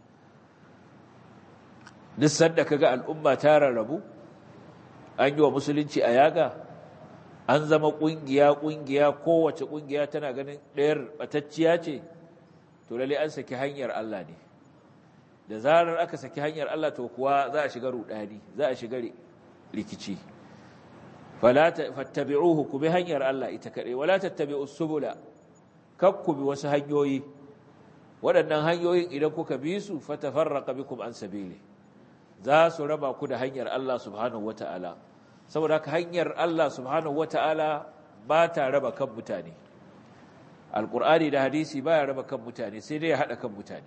duk sanda kaga al'umma ta rarrabu an yi wa musulunci a yaga an zama ƙungiya ƙungiya kowace ƙungiya tana ganin ɗayar ɓatacciya ce to lalle an saki hanyar Allah ne da zarar aka saki hanyar Allah to kuwa za a shiga rudani za a shiga rikici fala fattabi'uhu ku bi hanyar Allah ita kade wala tattabi'us subula kakku bi wasu hanyoyi waɗannan hanyoyin idan kuka bi su fatafarraqa bikum an sabili za su raba ku da hanyar Allah subhanahu wata'ala saboda haka hanyar Allah subhanahu wata'ala ba ta raba kan mutane alqur'ani da hadisi baya raba kan mutane sai dai ya hada kan mutane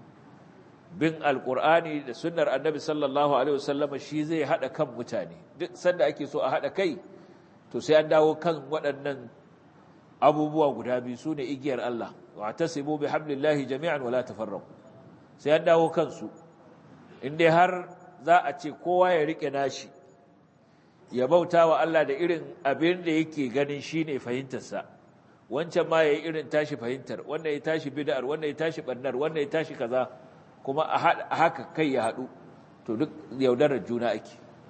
bin alqur'ani da sunnar annabi sallallahu alaihi wasallam shi zai hada kan mutane duk sanda ake so a hada kai to sai an dawo kan waɗannan abubuwa guda biyu sune igiyar Allah wa tasibu bihablillahi jami'an wala tafarraqu sai an dawo kansu in dai har za a ce kowa ya rike nashi ya bauta wa Allah da irin abin da yake ganin shine fahimtarsa wancan ma yayi irin tashi fahimtar wannan ya tashi bid'ar wannan ya tashi bannar wannan ya tashi kaza kuma a haka kai ya hadu to duk yaudarar juna ake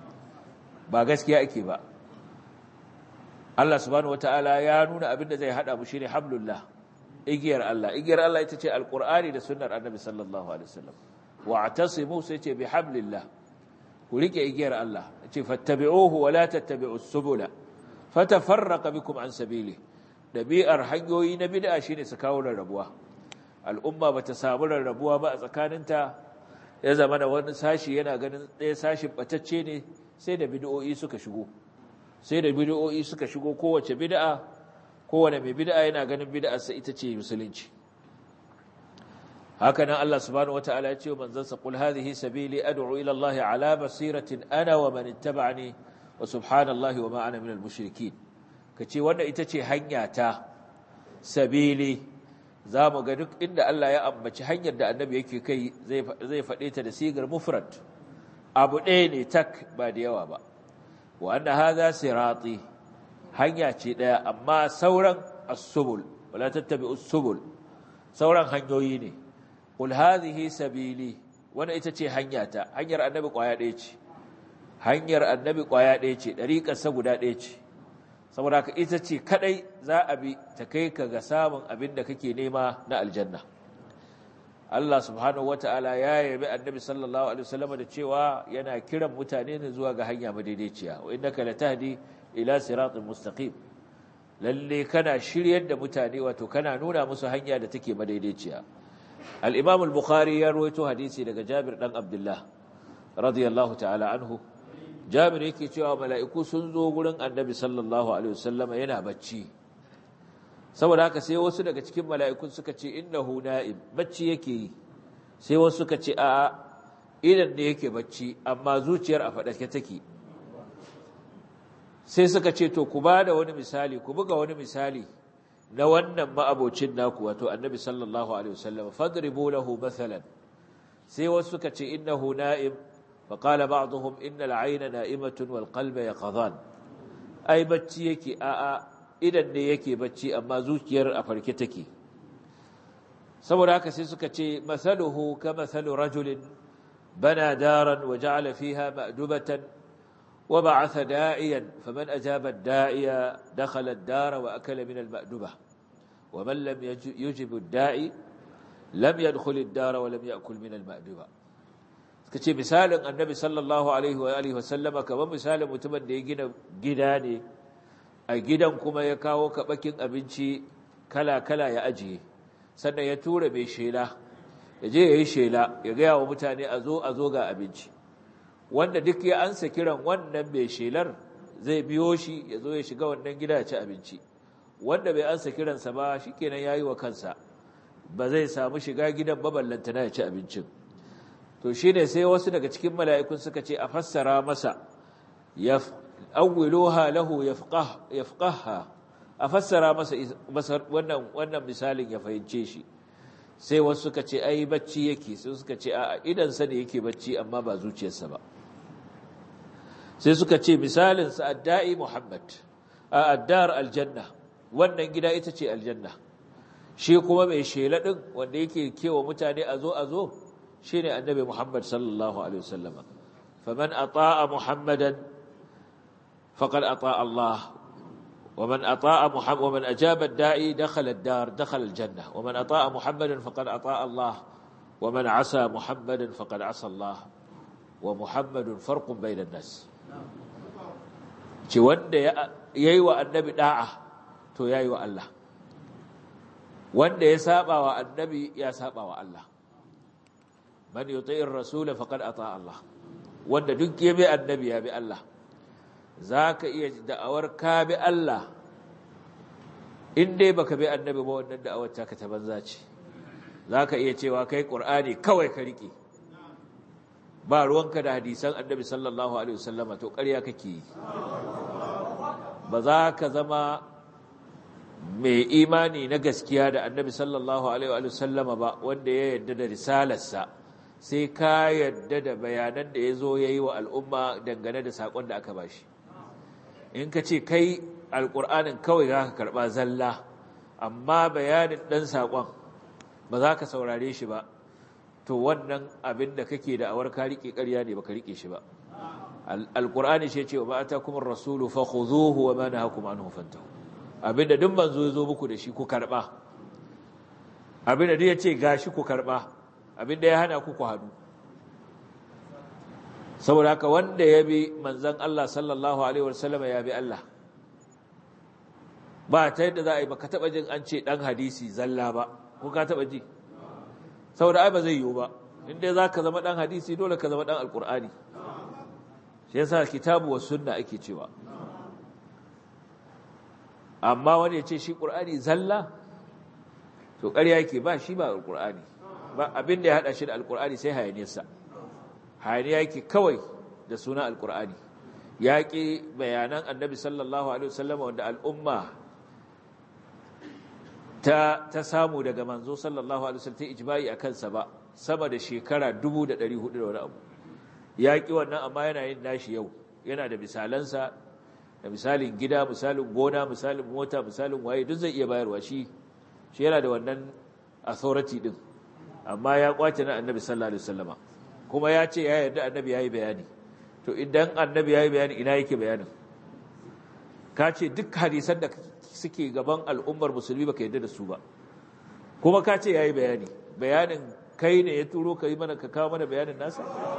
ba gaskiya ake ba Allah subhanahu wataala ya nuna abin da zai hada mu shine hablullah igiyar Allah igiyar Allah ita ce alqur'ani da sunnar annabi sallallahu alaihi wasallam wa'tasimu sai ce bihablillah ku rike igiyar Allah ce fattabi'uhu wa la tattabi'us subula fatafarraqa bikum an sabili dabi'ar hanyoyi na bid'a shine su kawo rarrabuwa al'umma bata samu rarrabuwa ba a tsakaninta ya zama da wani sashi yana ganin ɗaya sashin batacce ne sai da bid'o'i suka shigo sai da bid'o'i suka shigo kowace bid'a kowane mai bid'a yana ganin bid'arsa ita ce musulunci hakanan Allah subhanahu wataala ya ce wa manzansa qul hadhihi sabili ad'u ila Allah ala basiratin ana wa man ittaba'ani wa subhanallahi wa ma ana minal mushrikeen kace wannan ita ce hanya ta sabili zamu ga duk inda Allah ya ambaci hanyar da annabi yake kai zai zai fade ta da sigar mufrad abu ɗaya ne tak ba da yawa ba wa anna hadha sirati hanya ce daya amma sauran as-subul wala tattabi'us subul sauran hanyoyi ne qul hadhihi sabili wannan ita ce hanyata hanyar annabi kwaya ɗaya ce hanyar annabi kwaya ɗaya ce dariƙar sa guda ɗaya ce saboda haka ita ce kadai za a bi ta kai ka ga samun abin da kake nema na aljanna Allah subhanahu wata'ala ya yabi annabi sallallahu alaihi wasallam da cewa yana kiran mutane ne zuwa ga hanya madaidaiciya wa innaka latahdi ila siratin mustaqim lalle kana shiryar da mutane wato kana nuna musu hanya da take madaidaiciya al-imam al-bukhari ya rawaito hadisi daga Jabir dan Abdullah radiyallahu ta'ala anhu Jabir yake cewa mala'iku sun zo gurin annabi sallallahu alaihi wasallam yana bacci saboda haka sai wasu daga cikin mala'ikun suka ce innahu na'im bacci yake yi sai wasu suka ce a'a idan ne yake bacci amma zuciyar a faɗake take sai suka ce to ku ba da wani misali ku buga wani misali na wannan ma'abocin naku wato annabi sallallahu alaihi wasallam fadribu lahu mathalan sai wasu suka ce innahu na'im fa qala ba'dhum innal 'ayna na'imatun wal qalba yaqdhan ai bacci yake a'a idan ne yake bacci amma zuciyar a farke take saboda haka sai suka ce masaluhu ka masalu rajulin bana daran wa ja'ala fiha ma'dubatan wa ba'atha da'iyan faman ajaba ad-da'iya dakhala ad-dara wa akala min al-ma'duba wa man lam yujib ad-da'i lam yadkhul ad-dara wa lam ya'kul min al-ma'duba suka ce misalin annabi sallallahu alaihi wa alihi wa sallama kamar misalin mutumin da ya gina gida ne a gidan kuma ya kawo kaɓakin abinci kala-kala ya ajiye sannan ya tura mai shela ya je ya yi shela ya gaya wa mutane a zo a zo ga abinci wanda duk ya ansa kiran wannan mai shelar zai biyo shi ya zo ya shiga wannan gida ya ci abinci wanda bai ansa kiransa ba shi kenan ya yi wa kansa ba zai samu shiga gidan baballantana ya ci abincin to shi ne sai wasu daga cikin mala'ikun suka ce a fassara masa ya awwiluha lahu yafqah yafqahha afassara masa wannan wannan misalin ya fahimce shi sai wasu suka ce ai bacci yake sai suka ce a idan sa ne yake bacci amma ba zuciyarsa ba sai suka ce misalin sa addai muhammad a addar aljanna wannan gida ita ce aljanna shi kuma mai shela din wanda yake kewa mutane a zo a zo shine annabi muhammad sallallahu alaihi wasallama faman ata'a muhammadan فقد أطاع الله ومن أطاع محمد ومن أجاب الداعي دخل الدار دخل الجنة ومن أطاع محمدا فقد أطاع الله ومن عصى محمدا فقد عصى الله ومحمد فرق بين الناس ci wanda yayi wa annabi da'a to yayi wa Allah wanda ya saba wa annabi ya saba wa Allah man yuti'ir rasul faqad ata Allah wanda duk ya bi annabi ya bi Allah za ka iya da'awar ka bi Allah in dai baka bi annabi ba wannan da'awar ta ka ta banza ce za ka iya cewa kai ƙur'ani kawai ka riƙe ba ruwanka da hadisan annabi sallallahu alaihi wasallama to ƙarya kake yi ba za ka zama mai imani na gaskiya da annabi sallallahu alaihi wasallama ba wanda ya yarda da risalarsa sai ka yarda da bayanan da ya zo ya yi wa al'umma dangane da saƙon da aka bashi in ka ce kai alƙur'anin kawai za ka karɓa zalla amma bayanin ɗan saƙon ba za ka saurare shi ba to wannan abin da kake da awar ka riƙe ƙarya ne ba ka riƙe shi ba alƙur'ani shi ce wa ba ta kuma rasulu fa khuzuhu wa ma nahakum anhu fantahu abin da duk manzo ya zo muku da shi ku karɓa abin da duk ya ce gashi ku karɓa abin da ya hana ku ku hannu saboda haka wanda ya bi manzan Allah sallallahu Alaihi wasallam ya bi Allah ba ta yadda za a yi ba ka taɓa jin an ce ɗan hadisi zalla ba ko ka taɓa ji saboda ai ba zai yiwu ba inda za ka zama ɗan hadisi dole ka zama ɗan alƙur'ani shi yasa kitabu wa sunna ake cewa amma wani ya ce shi ƙur'ani zalla to ƙarya yake ba shi ba alƙur'ani ba abin da ya haɗa shi da alƙur'ani sai hayaniyarsa hayaniya yake kawai da suna alkur'ani ya ƙi bayanan annabi sallallahu alaihi wasallam wanda al'umma ta, ta samu daga manzo sallallahu alaihi wasallam ta ijma'i a kansa ba sama da shekara 1400 da wani abu ya ƙi wannan amma yana yin nashi yau yana da misalansa da misalin gida misalin gona misalin mota misalin waye duk zai iya bayarwa shi shi yana da wannan authority din amma ya kwace na annabi sallallahu alaihi wasallama kuma ya ce ya yarda annabi yayi bayani to idan annabi yayi bayani ina yake bayanin ka ce duk hadisan da suke gaban al'ummar musulmi baka yarda da su ba kuma ka ce yayi bayani bayanin kai ne ya turo ka yi mana ka kawo mana bayanin nasa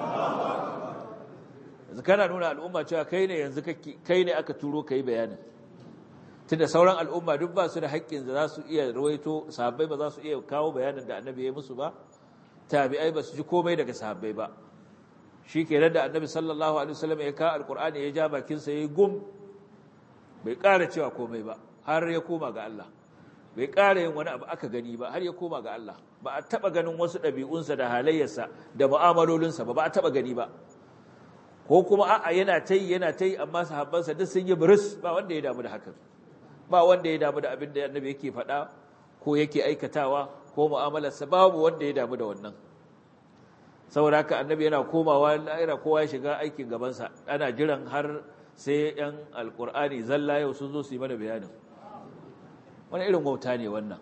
yanzu kana nuna al'umma cewa kai ne yanzu kai ne aka turo ka yi bayanin tunda sauran al'umma duk ba su da haƙƙin da za su iya rawaito sahabbai ba za su iya kawo bayanin da annabi ya musu ba tabi'ai ba su ji komai daga sahabbai ba shi kenan da annabi sallallahu alaihi wasallam ya kawo alqur'ani ya ja bakin sa yayi gum bai ƙara cewa komai ba har ya koma ga Allah bai ƙara yin wani abu aka gani ba har ya koma ga Allah ba a taɓa ganin wasu ɗabi'unsa da halayyarsa da mu'amalolinsa ba ba a taɓa gani ba ko kuma a'a yana ta yi yana ta yi amma sahabbansa duk sun yi buris ba wanda ya damu da hakan ba wanda ya damu da abin da annabi yake faɗa ko yake aikatawa ko mu'amalarsa babu wanda ya damu da wannan saboda haka annabi yana komawa la'ira kowa ya shiga aikin gabansa ana jiran har sai yan alkur'ani zalla yau sun zo su yi mana bayanin wani irin wauta ne wannan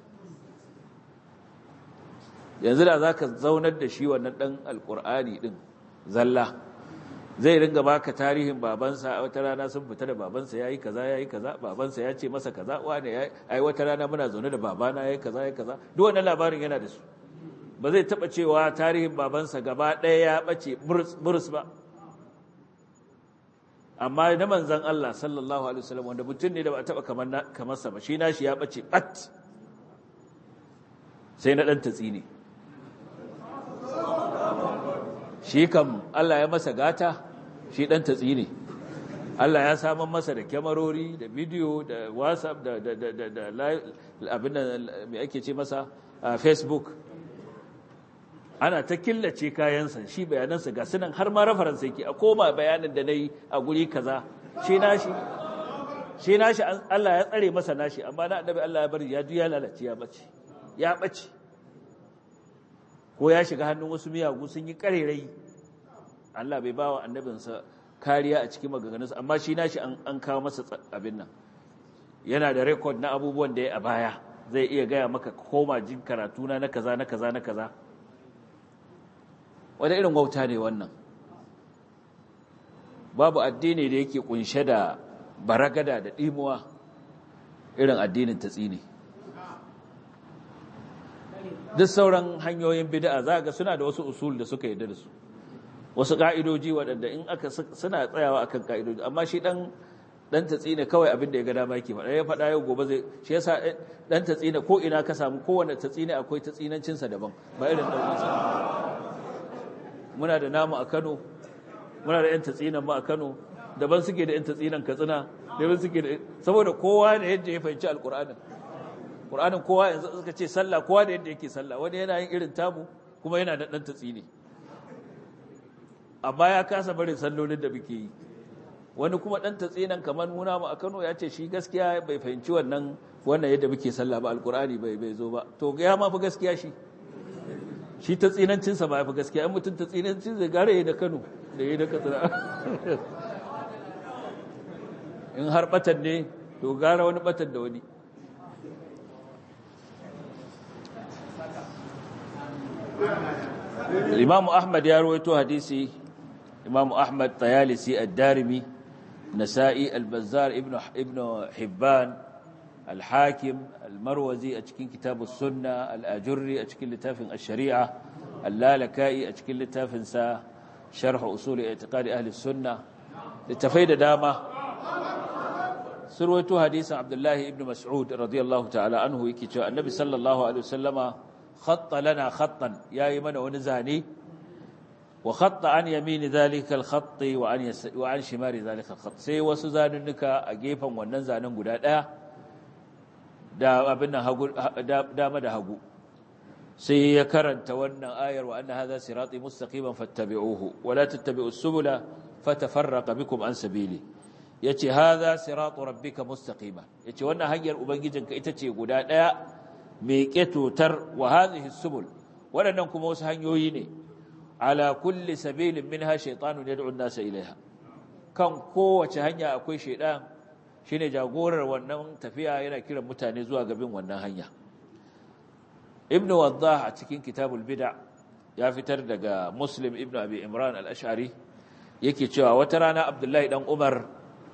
yanzu da za ka zaunar da shi wannan ɗan alkur'ani ɗin zalla zai ringa baka tarihin babansa a wata rana sun fita da babansa yayi kaza yayi kaza babansa ya ce masa kaza wane yayi ai wata rana muna zaune da babana yayi kaza yayi kaza duk wannan labarin yana da su ba zai taba cewa tarihin babansa gaba ɗaya ya bace burus ba amma na manzon Allah sallallahu alaihi wasallam wanda mutum ne da ba taba kamar kamar sa ba shi nashi ya bace bat sai na dan tatsi ne shi kam Allah ya masa gata shi dan tatsi ne Allah ya saman masa da kyamarori da bidiyo da whatsapp da da da da, da abin da me ake ce masa a facebook ana ta killace kayansa shi bayanansa ga sunan har ma reference yake a koma bayanin da nayi a guri kaza shi nashi shi nashi Allah ya tsare masa nashi amma na annabi Allah ya bari ya juya lalace ya bace ya bace ko ya shiga hannun wasu miyagu sun yi karerai Allah bai ba wa annabinsa kariya a cikin maganganunsa amma shi nashi an kawo masa abin nan yana da rekod na abubuwan da ya a baya zai iya gaya maka koma jin karatuna na kaza na kaza na kaza wani irin wauta ne wannan babu addini da yake kunshe da baragada da ɗimuwa irin addinin tatsini duk sauran hanyoyin bid'a za ga suna da wasu usul da suka yarda da su wasu ka'idoji waɗanda in aka suna tsayawa akan ka'idoji amma shi dan dan tatsina kawai abin da ya ga dama yake faɗa ya faɗa yau gobe zai shi yasa dan tatsina ko ina ka samu kowanne tatsina akwai tatsinancin sa daban ba irin dan sa muna da namu a Kano muna da yan tatsinan mu a Kano daban suke da yan tatsinan Katsina daban suke da saboda kowa da yadda ya fahimci alqur'anin Qur'anin kowa yanzu suka ce sallah kowa da yadda yake sallah wani yana yin irin tamu kuma yana da dan tatsini amma ya kasa barin sallolin da muke yi wani kuma dan tatsinan kamar muna mu a Kano ya ce shi gaskiya bai fahimci wannan wannan yadda muke sallah ba alqur'ani bai bai zo ba to ya ma fi gaskiya shi shi tatsinancin sa ba ya fi gaskiya an mutun tatsinancin zai gare da Kano da yayi da Katsina in har batan ne to gara wani batan da wani Imam Ahmad ya rawaito hadisi Imam Ahmad Tayalisi Ad-Darimi Nasa'i Al-Bazzar Ibn Ibn Hibban Al-Hakim Al-Marwazi a cikin Kitabus Sunna Al-Ajurri a cikin littafin Ash-Shari'a Al-Lalaka'i a cikin littafin sa Sharh Usul I'tiqad Ahli Sunna littafai da dama surwaito hadisin Abdullah ibn Mas'ud radiyallahu ta'ala anhu yake cewa Annabi sallallahu alaihi wasallama خط لنا خطا يا يمن ونزاني وخط عن يمين ذلك الخط وعن يس وعن شمال ذلك الخط sai wasu zanunnuka a gefen wannan zanen guda daya da abin nan hagu dama da hagu sai ya karanta wannan ayar wa anna hadha sirati mustaqiman fattabi'uhu wa la tattabi'us subula fatafarraqa bikum an sabili yace hadha siratu rabbika mustaqiman yace wannan hanyar ubangijinka ita ce guda daya mai ƙetotar wa hadhihi subul waɗannan kuma wasu hanyoyi ne ala kulli sabilin minha shaytanun yad'u an-nasa ilaiha kan kowace hanya akwai shaydan shine jagorar wannan tafiya yana kiran mutane zuwa gabin wannan hanya ibn waddah a cikin kitabul bid'a ya fitar daga muslim ibn abi imran al-ash'ari yake cewa wata rana abdullahi dan umar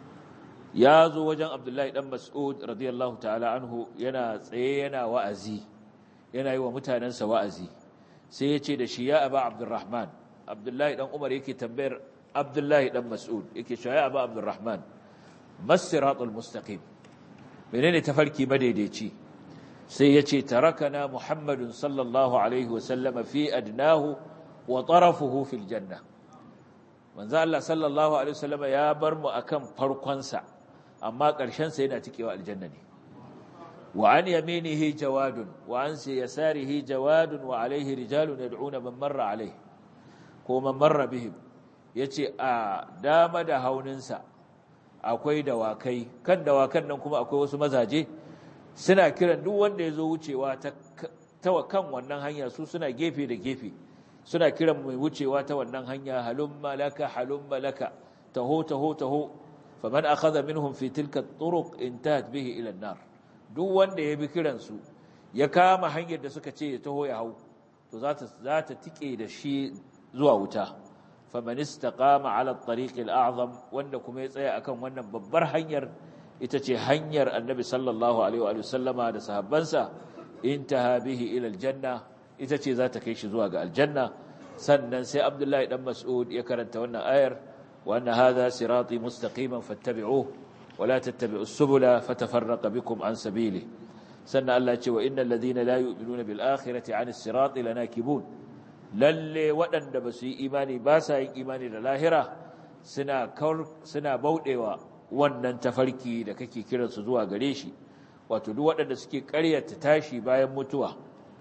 ya zo wajen abdullahi dan mas'ud radiyallahu ta'ala anhu yana tsaye yana wa'azi yana yi wa mutanensa wa'azi sai ya ce da shi ya aba abdurrahman abdullahi dan umar yake tambayar abdullahi dan mas'ud yake cewa ya aba abdurrahman masiratul mustaqim menene tafarki madaidaici sai ya ce tarakana muhammadun sallallahu alaihi wasallam fi adnahu wa tarafuhu fil janna manzo Allah sallallahu alaihi wasallam ya bar mu akan farkonsa amma ƙarshen sa yana cikewa aljanna ne wa an yaminihi jawadun wa an yasarihi jawadun wa alaihi rijalun yad'una man marra alaihi ko man marra bihim yace a dama da hauninsa akwai dawakai kan dawakan nan kuma akwai wasu mazaje suna kiran duk wanda ya zo wucewa ta kan wannan hanya su suna gefe da gefe suna kiran mai wucewa ta wannan hanya halumma laka halumma laka taho taho taho faman akhadha minhum fi tilka turuq intahat bihi ila an-nar duk wanda ya bi kiran su ya kama hanyar da suka ce ya taho ya hau to za ta za ta tike da shi zuwa wuta faman istaqama ala at-tariq al-a'zam wanda kuma ya tsaya akan wannan babbar hanyar ita ce hanyar annabi sallallahu alaihi wa sallama da sahabbansa intaha bihi ila aljanna ita ce za ta kai shi zuwa ga aljanna sannan sai abdullahi dan mas'ud ya karanta wannan ayar wa anna hadha sirati mustaqiman fattabi'uhu wa la tattabi'us subula fatafarraqa bikum an sabili sannan Allah ya ce wa innal ladina la yu'minuna bil akhirati 'anis sirati lanakibun lalle waɗanda ba su yi imani ba sa yin imani da lahira suna suna bauɗewa wannan tafarki da kake kiransu zuwa gare shi wato duk waɗanda suke ƙaryata tashi bayan mutuwa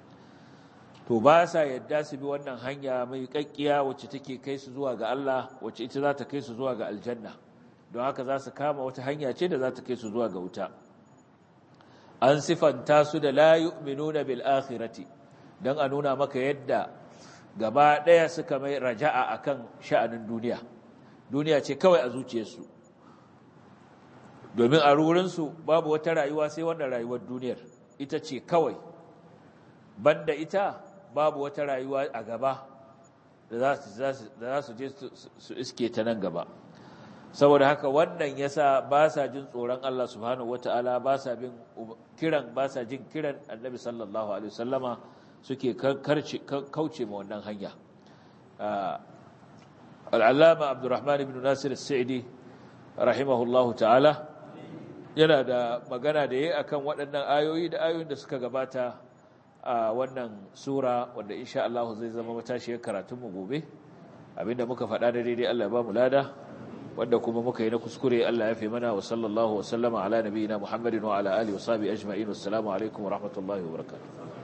to ba sa yadda su bi wannan hanya mai kakkiya wacce take kai su zuwa ga Allah wacce ita za ta kai su zuwa ga aljanna don haka za su kama wata hanya ce da za ta kai su zuwa ga wuta an sifanta su da la yu'minuna bil akhirati dan a nuna maka yadda gaba ɗaya suka mai raja'a akan sha'anin duniya duniya ce kawai a zuciyarsu domin a rurinsu babu wata rayuwa sai wannan rayuwar duniyar ita ce kawai banda ita babu wata rayuwa a gaba da za su je su iske ta nan gaba saboda haka wannan yasa ba sa jin tsoron Allah subhanahu wata'ala ba sa bin kiran ba sa jin kiran annabi sallallahu alaihi wasallama suke kauce ma wannan hanya al'allama abdurrahman ibn nasir as-sa'idi rahimahullahu ta'ala yana da magana da yayi akan waɗannan ayoyi da ayoyin da suka gabata a wannan sura wanda insha Allah zai zama matashiyar karatun mu gobe abinda muka faɗa da daidai Allah ya ba mu lada wanda kuma muka yi na kuskure Allah ya fi mana wa sallallahu wa sallama ala nabiyina Muhammadin wa ala alihi wa sahbihi ajma'in assalamu alaikum wa rahmatullahi wa barakatuh